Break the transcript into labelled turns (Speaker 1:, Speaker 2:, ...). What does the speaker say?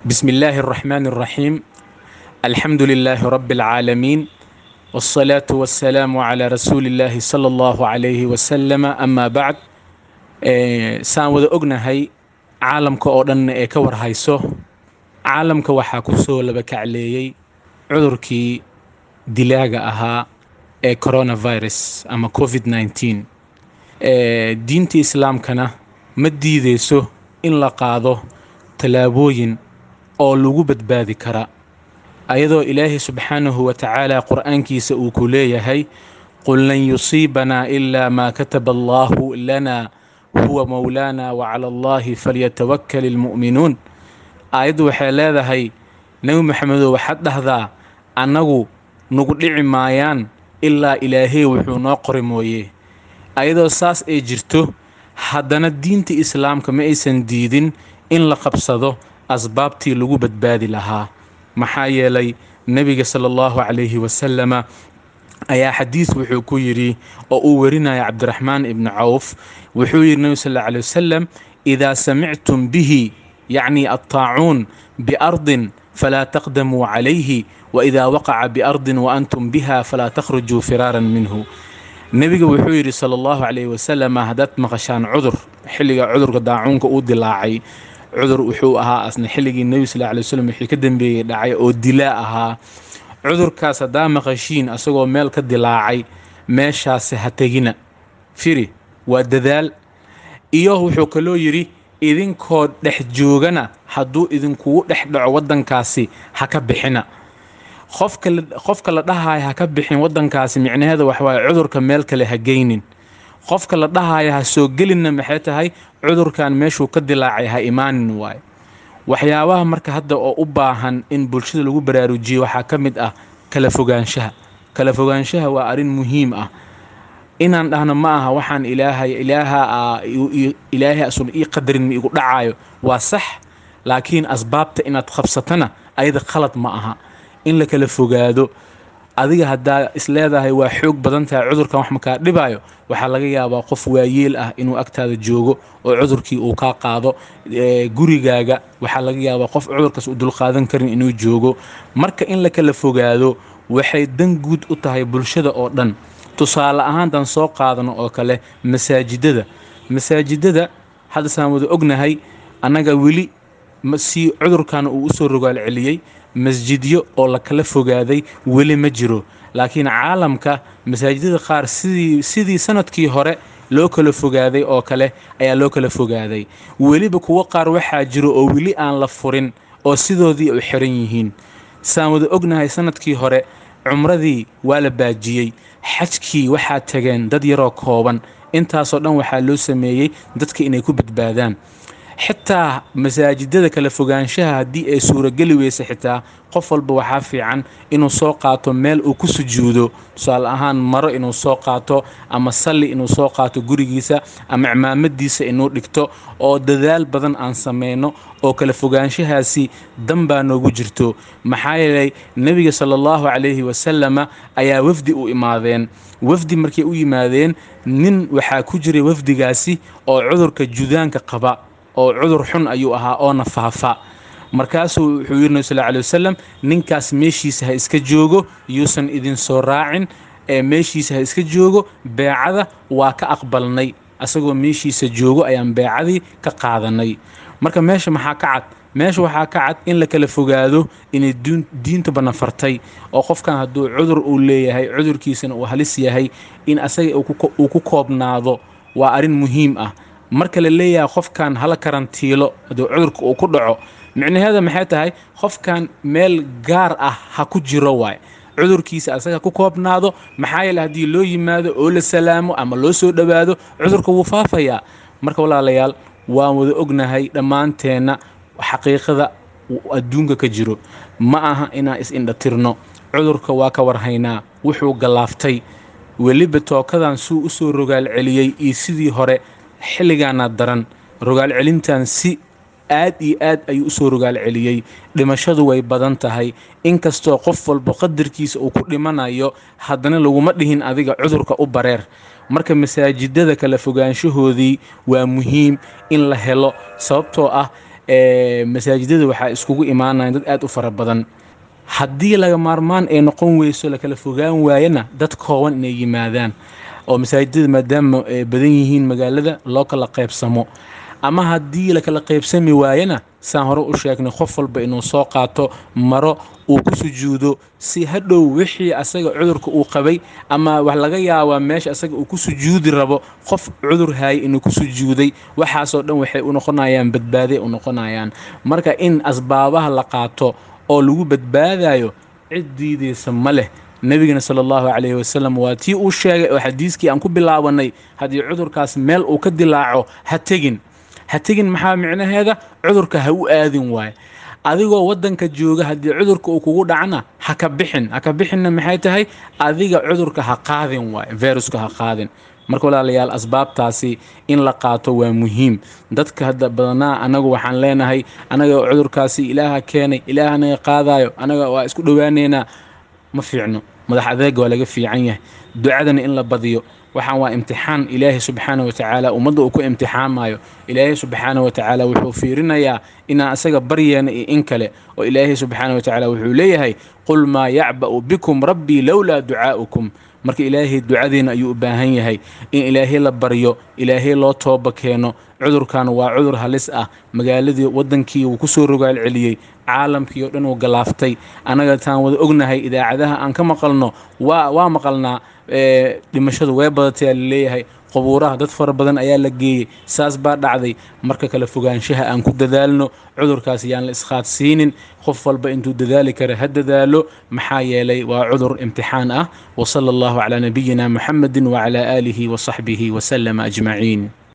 Speaker 1: بسم الله الرحمن الرحيم الحمد لله رب العالمين والصلاة والسلام على رسول الله صلى الله عليه وسلم أما بعد saan wada ognahay caalamka oo dhan ee ka warhayso caalamka waxaa ku soo laba kacleeyey cudurkii dilaaga ahaa ee coronavirus ama covid 19 diinta islaamkana ma diideyso in la qaado tallaabooyin oo lagu badbaadi kara ayadoo ilaahay subxaanahu wa tacaala qur'aankiisa uu ku leeyahay qul lan yusiibanaa ilaa maa kataba allaahu lana huwa mowlaana wacala allaahi falyatawakal ilmu'minuun aayaddu waxay leedahay nebi maxamedow waxaad dhahdaa annagu nagu dhici maayaan ilaa ilaahey wuxuu noo qori mooye ayadoo saas ay jirto haddana diinta islaamka ma aysan diidin in la qabsado asbaabtii lagu badbaadi lahaa maxaa yeelay nebiga sala allahu calayhi wasalama ayaa xadiis wuxuu ku yidhi oo uu werinaya cabdiraxmaan ibni cawf wuxuu yidhi nebi sal alla alay wasalam idaa samictum bihi yacni attaacuun biardin falaa taqdamuu calayhi waidaa waqaca biardin waantum biha falaa takhrujuu firaaran minhu nebiga wuxuu yidhi sala allahu calayhi wasalam haddaad maqashaan cudur xilliga cudurka daacuunka uu dilaacay cudur wuxuu ahaa asna xilligii nebi sal alay waslm wixii ka dambeeyey dhacay oo dilaa ahaa cudurkaas haddaa maqashiin asagoo meel ka dilaacay meeshaasi ha tegina firi waa dadaal iyo wuxuu kaloo yidhi idinkoo dhex joogana hadduu idinkugu dhex dhaco waddankaasi ha ka bixina qofka la dhahaya ha ka bixin waddankaasi micnaheeda waxawaaye cudurka meel kale ha geynin qofka la dhahaya ha soo gelinna maxay tahay cudurkan meeshuu ka dilaacay ha imaanin waaye waxyaabaha marka hadda oo u baahan in bulshada lagu baraarujiyo waxaa ka mid ah kala fogaanshaha kala fogaanshaha waa arrin muhiim ah inaan dhahno ma aha waxaan ilaahay ilaaha ilaahay asun ii qadarin ma igu dhacaayo waa sax laakiin asbaabta inaad qabsatana ayada khalad ma aha in la kala fogaado adiga haddaa isleedahay waa xoog badan tahay cudurkan wax makaa dhibaayo waxaa laga yaabaa qof waayeel ah inuu agtaada joogo oo cudurkii uu kaa qaado gurigaaga waxaa laga yaabaa qof cudurkaas u dulqaadan karin inuu joogo marka in la kala fogaado waxay dan guud u tahay bulshada oo dhan tusaale ahaantan soo qaadano oo kale masaajidada masaajidada haddasaan wada ognahay annaga weli si cudurkan uu usoo rogaal celiyey masjidyo oo la kala fogaaday weli ma jiro laakiin caalamka masaajidada qaar sidii sidii sanadkii hore loo kala fogaaday oo kale ayaa loo kala fogaaday weliba kuwo qaar waxaa jiro oo weli aan la furin oo sidoodii u xiran yihiin saan wada ognahay sanadkii hore cumradii waa la baajiyey xajkii waxaa tageen dad yaroo kooban intaasoo dhan waxaa loo sameeyey dadka inay ku badbaadaan xitaa masaajidada kala fogaanshaha haddii ay suurageli weysa xitaa qof walba waxaa fiican inuu soo qaato meel uu ku sujuudo tusaale ahaan maro inuu soo qaato ama salli inuu soo qaato gurigiisa ama cimaamadiisa inuu dhigto oo dadaal badan aan sameyno oo kala fogaanshahaasi dan baa noogu jirto maxaa yeelay nebiga sala allahu calayhi wasalama ayaa wafdi u imaadeen wafdi markay u yimaadeen nin waxaa ku jiray wafdigaasi oo cudurka judaanka qaba oo cudur xun ayuu ahaa oona faafa markaasuu wuxuu yidhi nabi sal lla alay wasalam ninkaas meeshiisa ha iska joogo yuusan idin soo raacin ee meeshiisa ha iska joogo beecada waa ka aqbalnay asagoo meeshiisa joogo ayaan beecadii ka qaadanay marka meesha maxaa ka cad meesha waxaa ka cad in la kala fogaado inay diintuba nafartay oo qofkan hadduu cudur uu leeyahay cudurkiisana uu halis yahay in asaga uu ku koobnaado waa arrin muhiim ah marka la leeyahay qofkan hala karantiilo hadduu cudurka uu ku dhaco micnaheeda maxay tahay qofkan meel gaar ah ha ku jiro waay cudurkiisa asaga ku koobnaado maxaa yeele haddii loo yimaado oo la salaamo ama loo soo dhowaado cudurka wuu faafayaa marka walaalayaal waan wada ognahay dhammaanteenna xaqiiqada adduunka ka jiro ma aha inaan is-indhatirno cudurka waa ka warhaynaa wuxuu gallaaftay weliba tookadan suu usoo rogaal celiyey iyo sidii hore xilligaana daran rogaal celintan si aad iyo aad ayuu usoo rogaal celiyey dhimashadu way badan tahay inkastoo qof walba qadarkiisa uu ku dhimanayo haddana laguma dhihin adiga cudurka u bareer marka masaajidada kala fogaanshahoodii waa muhiim in la helo sababtoo ah masaajidada waxaa iskugu imaanayan dad aad u fara badan haddii laga maarmaan ay noqon weyso lakala fogaan waayana dad kooban inay yimaadaan oo masaajidada maadaama ay badan yihiin magaalada loo kala qaybsamo ama haddii lakala qaybsami waayana saan hore u sheegnay qof walba inuu soo qaato maro uu ku sujuudo si hadhow wixii asaga cudurka uu qabay ama wax laga yaabaa meesha asaga uu ku sujuudi rabo qof cudur haayay inuu ku sujuuday waxaasoo dhan waxay u noqonayaan badbaaday u noqonayaan marka in asbaabaha la qaato oo lagu badbaadayo cid diidaysa ma leh nebigana sala allahu calayhi wasalam waa tii uu sheegay oo xadiiskii aan ku bilaabanay haddii cudurkaas meel uu ka dilaaco ha tegin ha tegin maxaa micnaheeda cudurka ha u aadin waaye adigoo waddanka jooga haddii cudurka uu kugu dhacna ha ka bixin ha ka bixinna maxay tahay adiga cudurka ha qaadin waaye viruska ha qaadin marka walaalayaal asbaabtaasi in la qaato waa muhiim dadka hadda badanaa anagu waxaan leenahay anaga cudurkaasi ilaaha keenay ilaah anaga qaadayo anaga waa isku dhowaaneynaa ma fiicno madax adeega waa laga fiican yahay ducadana in la badiyo waxaan waa imtixaan ilaahay subxaana watacaala ummadda uu ku imtixaamayo ilaahay subxaana watacaala wuxuu fiirinayaa inaan asaga baryeena iyo in kale oo ilaahay subxaana watacaala wuxuu leeyahay qul maa yacba'u bikum rabbii lowlaa ducaa'ukum marka ilaahay ducadiina ayuu u baahan yahay in ilaahay la baryo ilaahay loo tooba keeno cudurkan waa cudur halis ah magaaladii waddankii wuu kusoo rogaal celiyey caalamkii oo dhan uu galaaftay annaga taan wada ognahay idaacadaha aan ka maqalno waa waa maqalnaa dhimashadu way badatay aa laleeyahay qubuuraha dad fara badan ayaa la geeyey saas baa dhacday marka kale fogaanshaha aan ku dadaalno cudurkaas yaan la iskhaadsiinin qof walba intuu dadaali kara ha dadaalo maxaa yeelay waa cudur imtixaan ah wasala allahu calaa nabiyina muxamedin wacalaa aalihi wasaxbihi wasalama ajmaciin